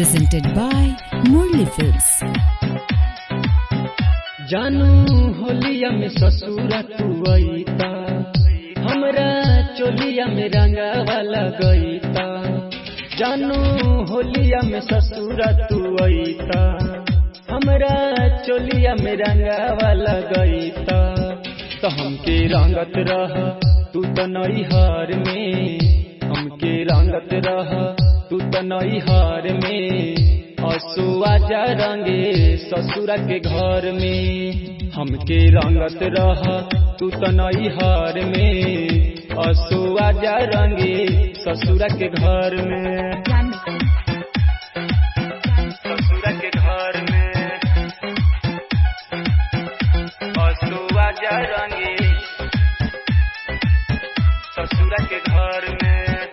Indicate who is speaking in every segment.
Speaker 1: presented by Murli Films.
Speaker 2: जानू होलिया में ससुरा तू अईता हमरा चोलिया में रंगावा लगईता जानू होलिया में ससुरा तू अईता हमरा चोलिया में रंगावा लगईता तो हमके रंगत रह तू तो नैहर में हमके रंगत रह तू तो नैहर में असुआ जा रंगे ससुरा के घर में हमके रंगत रह तू तो नैहर में असुआ जा रंगे ससुरा के घर में ससुरा के घर में असुआ जा रंगे ससुरा के घर में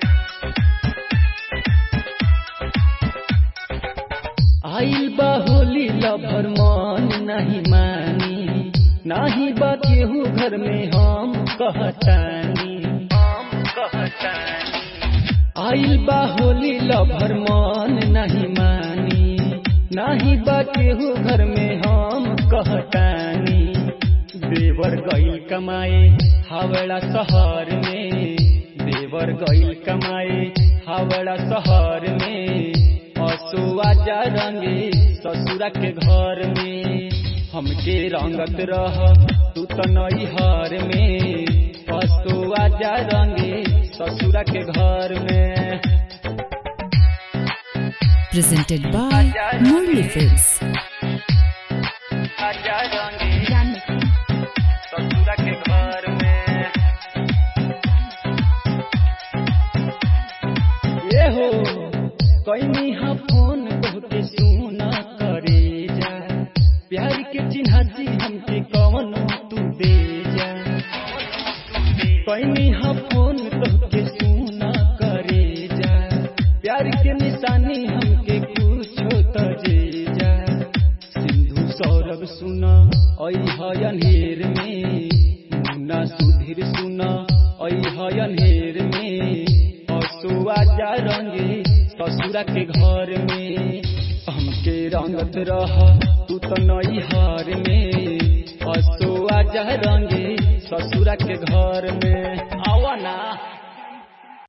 Speaker 2: आइल बा होली लभर मन नहीं मानी नाही बा केहू घर में हम कहतानी हम कहतानी आइल बा होली लभर मन नहीं मानी नाही बा केहू घर में हम कहतानी देवर गईल कमाए हावड़ा शहर में देवर गईल कमाए हावड़ा शहर में असुआ जा रंगे ससुरा के घर में हमके रंगत रह तू तो नैहर में असुआ जा रंगे ससुरा के घर में
Speaker 1: Presented by Murli Films.
Speaker 2: आजा रंगे ससुरा के घर में ये हो कैनी हा फोन बहुते सुना करे जा प्यार के चिन्हासी हमके कवन तू दे जा कैनी हा फोन बहुते सुना करे जा प्यार के निशानी हमके कुछो तो दे जा सिंधु सौरभ सुना ऐ हयनहेर में मुन्ना सुधीर सुना ऐ हयनहेर में असुआ जा रंगे ससुरा के घर में हमके रंगत रह तू तो नैहर में असुआ जा रंगे ससुरा के घर में आवा ना